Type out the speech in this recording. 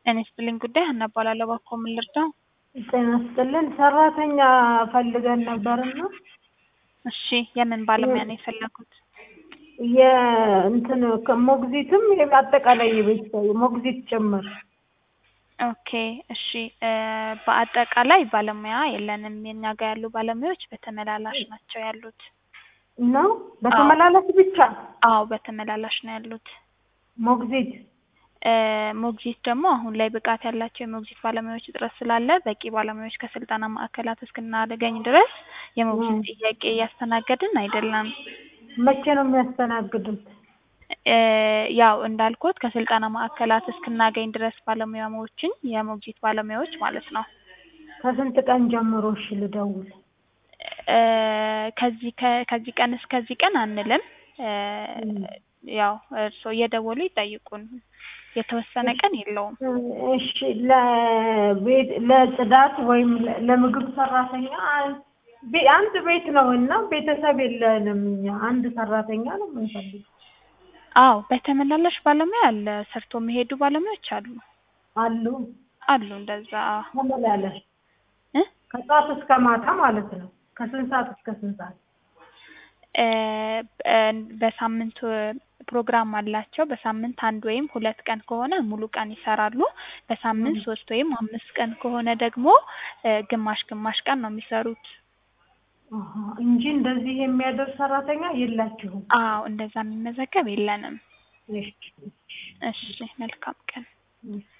ጤና ይስጥልኝ ጉዳይ ሀና እባላለሁ። እባክዎ ምን ልርዳው? ጤና ይስጥልን ሰራተኛ ፈልገን ነበርና እሺ የምን ባለሙያ ነው የፈለጉት? የእንትን ሞግዚትም አጠቃላይ የቤት ሞግዚት ጭምር ኦኬ እሺ እ በአጠቃላይ ባለሙያ የለንም። የኛ ጋር ያሉ ባለሙያዎች በተመላላሽ ናቸው ያሉት። ነው በተመላላሽ ብቻ አዎ በተመላላሽ ነው ያሉት። ሞግዚት እ ሞግዚት ደግሞ አሁን ላይ ብቃት ያላቸው የሞግዚት ባለሙያዎች እጥረት ስላለ በቂ ባለሙያዎች ከስልጠና ማዕከላት እስክናገኝ ድረስ የሞግዚት ጥያቄ እያስተናገድን አይደለም። መቼ ነው የሚያስተናግዱት? እ ያው እንዳልኩት ከስልጠና ማዕከላት እስክናገኝ ድረስ ባለሙያዎችን የሞግዚት ባለሙያዎች ማለት ነው። ከስንት ቀን ጀምሮ እሺ ልደውል? እ ከዚህ ከ- ከዚህ ቀን እስከዚህ ቀን አንልም። እ ያው እርስዎ እየደወሉ ይጠይቁን። የተወሰነ ቀን የለውም። እሺ ለቤት ለጽዳት ወይም ለ- ለምግብ ሰራተኛ ቤ- አንድ ቤት ነው እና ቤተሰብ የለንም እኛ አንድ ሰራተኛ ነው የምንፈልገው። አዎ በተመላላሽ ባለሙያ አለ። ሰርቶ የሚሄዱ ባለሙያዎች አሉ አሉ አሉ እንደዛ ተመላለሽ እ ከጠዋት እስከ ማታ ማለት ነው። ከስንት ሰዓት እስከ ስንት ሰዓት? እ እ በሳምንት ፕሮግራም አላቸው። በሳምንት አንድ ወይም ሁለት ቀን ከሆነ ሙሉ ቀን ይሰራሉ። በሳምንት ሶስት ወይም አምስት ቀን ከሆነ ደግሞ እ ግማሽ ግማሽ ቀን ነው የሚሰሩት። አሀ እንጂ እንደዚህ የሚያደርግ ሰራተኛ የላችሁም? አዎ እንደዛ የሚመዘገብ የለንም። እሺ እሺ መልካም ቀን። እሺ